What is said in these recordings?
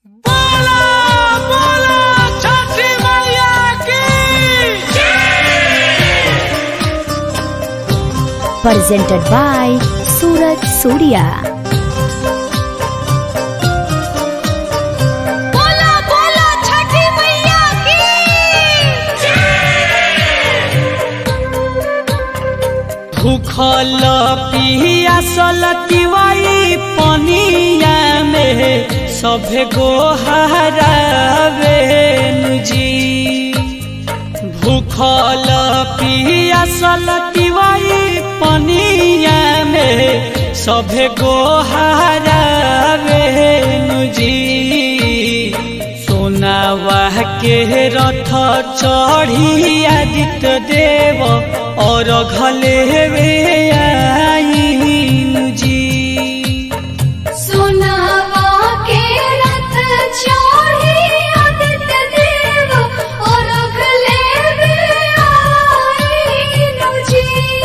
बोला बोला छठी मैया की presented by Suraj Surya. बोला बोला छठी मैया की भूखल पियासल तिवाई पनिया में सभे गोहरावे जी भूखल पियासल तिवाई पनिया में सभे गोहरावे जी सोनावा के रथ चढ़ी आदित्य देव और घले वे आईन जी सुनावा के रथ चढ़ी आदित्य देव और अगले वे आईनु जी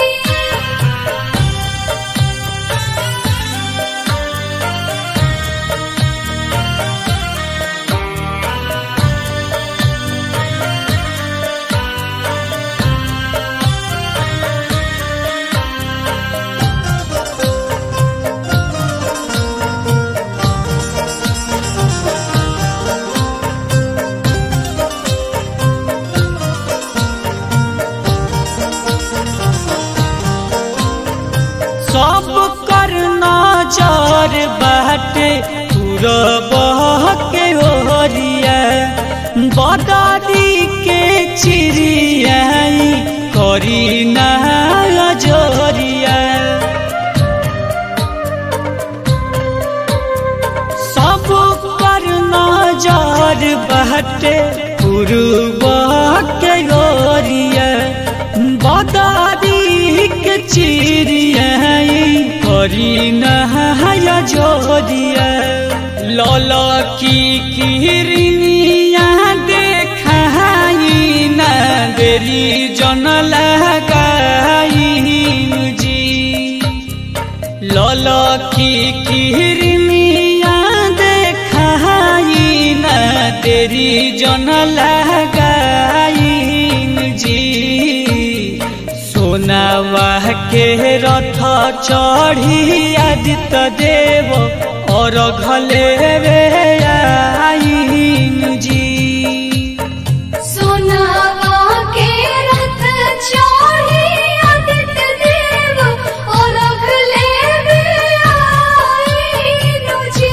सब कर नजर बाटे पूरब के ओरिया बदादी के चिड़ियाई करी ना जोरिया सब पर नजर बहटे पूर्व के गोरिया बदारी के चिड़ियाई करी नहाया जोरिया लल की किरनिया देखाई ना देरी जन लगाई जी लल की किरनिया देखाई न तेरी जन लगाईन जी सोनावा के रथ चढ़ी आदित्य देव और घले वे आईन जी सुनावा के रथ चढ़ी आदित्य देव और अगले वे आईनु जी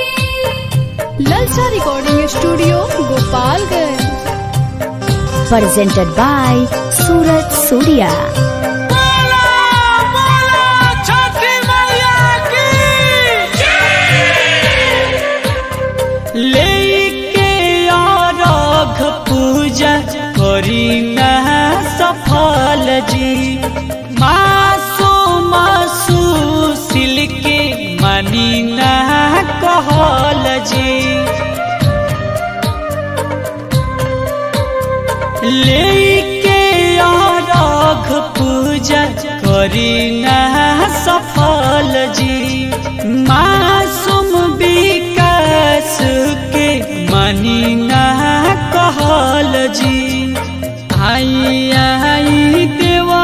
ललचा recording studio Gopalganj Presented by Suraj Surya. बोला बोला छठी मैया की लेके अरघ पूजा करी ना सफल जी मासो मासु सिलके मानी ना कहल जी लेके अरघ पूजा करी ना सफल जी मासूम विकास के मानी ना कहल जी आई आई देवा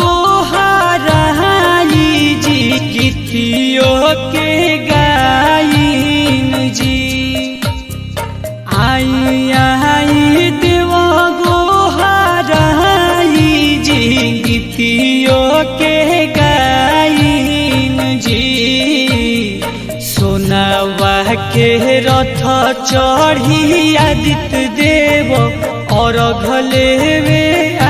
गोहाराई जी कितियो के गाइन जी आई आई देवा गोहाराई जी गीतियो के गाइन जी सोनावा के रथ चढ़ी आदित्य देव और घले वे